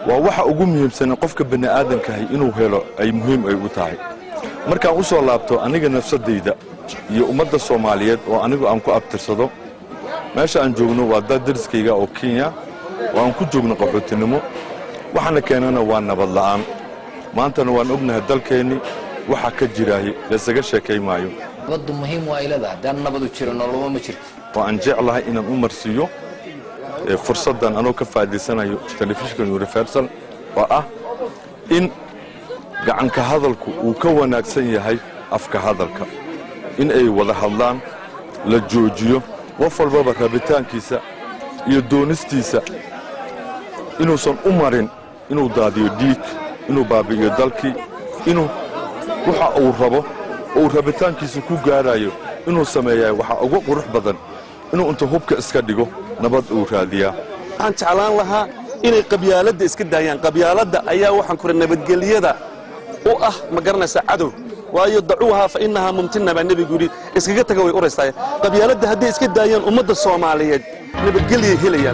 waa waxa ugu muhiimsan qofka bani'aadankahay inuu helo ay muhiim ay u tahay markaan u soo laabto aniga nafsadayda iyo ummadda soomaaliyeed oo anigu aan ku abtirsado meesha aan joogno waa dad dariskayga oo kenya oo aan ku joogno qaxootinimo waxaana keenana waa nabad la'aan maantana waan ognahay dalkeennii waxa ka jiraahi laysaga sheekay maayo nabaddu muhiim waa ilada haddaan nabadu jiro noloma ma jirto oo aan jeclahay inaan u marsiiyo ee fursaddan anoo ka faa'iidaysanayo telefishinka universal oo ah in gacanka hadalku uu ka wanaagsan yahay afka hadalka in ay wada hadlaan la joojiyo qof walbaba rabitaankiisa iyo doonistiisa inuusan u marin inuu daadiyo dhiig inuu baabi'iyo dalkii inuu waxa uu rabo oo uu rabitaankiisa ku gaarayo inuu sameeyaa waxaa ugu qurux badan inuu inta hubka iska dhigo nabad uu raadiyaa waxaan jeclaan lahaa inay qabyaaladda iska daayaan qabyaaladda ayaa waxaan kure nabadgelyada u ah ma garanaysaa cadow waayo dacuuhaa fa innahaa mumtina baa nebigu yidhi iskaga taga way uraysaa qabyaaladda hadday iska daayaan ummadda soomaaliyeed nabadgelyay helayaan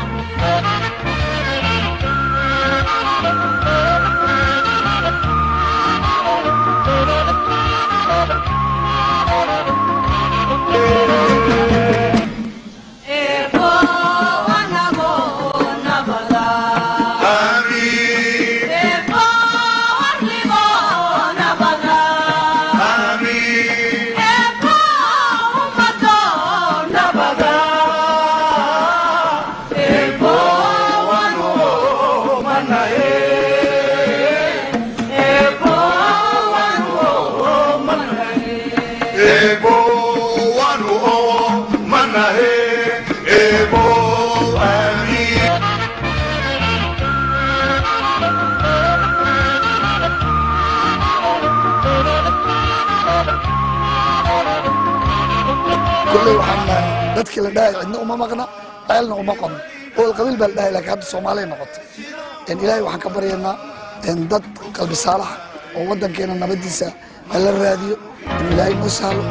kulley waxaan nahay dadkii la dhahay cidna uma maqna ceelna uma qodno ool qabiil baa la dhahay laakiin hadda soomaaliya noqotay ilaahay waxaan ka baryaynaa dad qalbi saalax oo waddankeena nabadiisa la raadiyo inuu ilaahay noo sahlo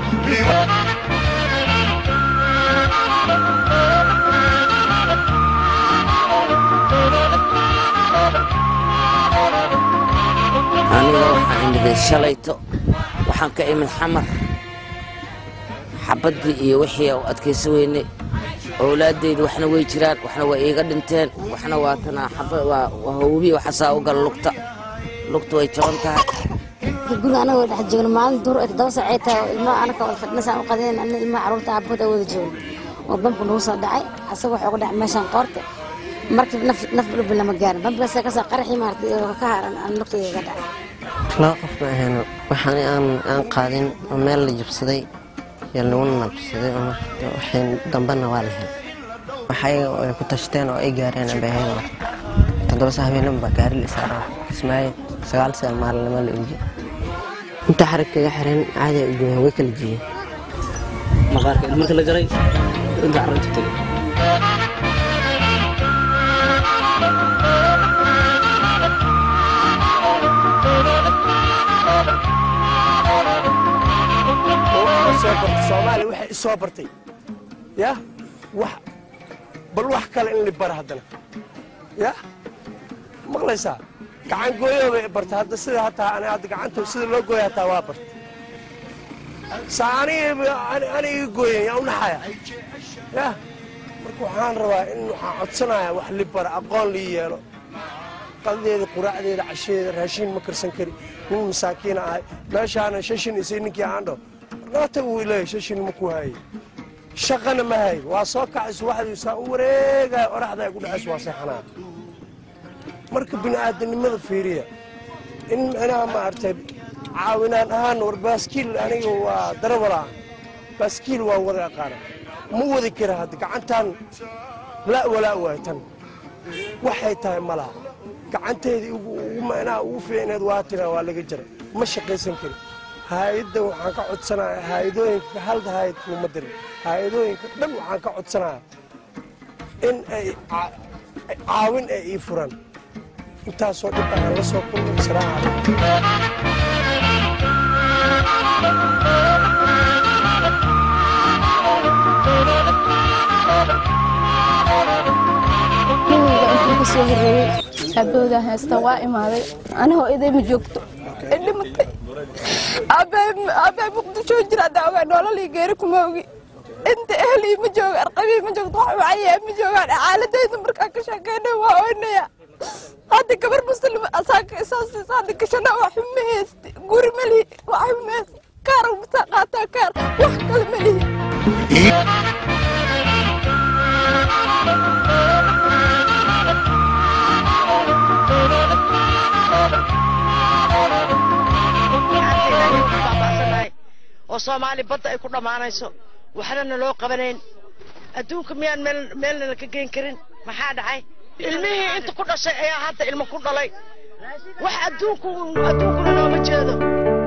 aniga waxaan imiday shalayto waxaan ka imid xamar xabaddii iyo wixii u adkaysa weynay owlaadeyda waxna way jiraan waxna waa iiga dhinteen waxna waa tanaa waa hawbihi waxasaa u gala lugta lugta way jaban tahay guriga anagoo dhex joogno maalin duur ay toddoba saacay tahay oo ilmaha anaka wada fadhinasaan u qadeen anna ilmaha carruurta aabood ay wada joogno oo bamku nagu soo dhacay asaga waxuu ku dhacay meeshaan qoorta markii naf naf dhulbi lama gaarin bamkaasa kasoo qaraxii maartay oo ka haran aan lugtayda ka dhacay laba qof ma ahayn waxaan aan aan qaadin oo meel la jabsaday iyo laguna nabsaday oo marka waxay dambena waa lahayn waxay ay ku tashteen oo ay gaareen bay ahayn toddoba saa habeenan baa gaari la saaraa kismaayo sagaal saa maalinimo la ogi inta xarig kaga xiran caadi ay u joogaan way kala jiyeen maqaarka marka la jaray inta carruurta tegay soomaaliya waxay isoo bartay ya wax bal wax kale in la bara haddana ya maqlaysaa gacan gooyo bay barta hadda sida hataa ani hadda gacanta sida loo gooya hataa waa barta saa aniga aniga gooyen yaa u naxaya ya marka waxaan rabaa in waxaan codsanayaa wax li bara aqoon lii yeelo qadadeeda quraacdeeda casheeda raashiin ma karsan kari nin masaakiina ahay meeshaana shashin isay ninkii aandho naata uu leeyahay shashin ma ku haye shaqana ma hayo waa soo kacay subaxdiisaa u wareegaya oraxda ay ku dhacayso waa seexanaa marka bini'aadanimada fiiriya in micnaha maaragtay caawinaan ahaan war baaskiil aniga waa darawala baaskiil waa wada aqaana ma wadi kara hadda gacantan la walaa waay tan waxay tahay ma laha gacanteedii ugu micnaha ugu fiicneed waa tira waa laga jara ma shaqaysan kari hay-adda waxaan ka codsanaya hay-adooyinka hal hay-ad kuuma dirin hay-adooyinka dhan waxaan ka codsanaya in ay caawin ay ii furan intaasoo dhib aan la soo kulmay salaamu kasoo horreeyey aabahooda haysta waa imaaday ani hooyaday ma joogto ee dhimatay aabbahay muqdisho jira haddaa ogaa nololii geeri kuma ogi inta ehlii ma jooga arqabii ma joogto wax macayaa ma joogaan xaaladayda markaa ka sheekeynay waa oynaya hadda gabar muslim asaaka isoo siisa hadda gashana wax ma haysti guri ma lihi wax ma haysti kaar masaa qaataa kaar wax kale ma lihi oo soomaali badda ay ku dhammaanayso waxna naloo qabanayn adduunka miyaan meel meelna laka geyn karin maxaa dhacay ilmihii inta ku dhashay ayaa hadda ilmo ku dhalay wax adduunku adduunkuna nooma jeedo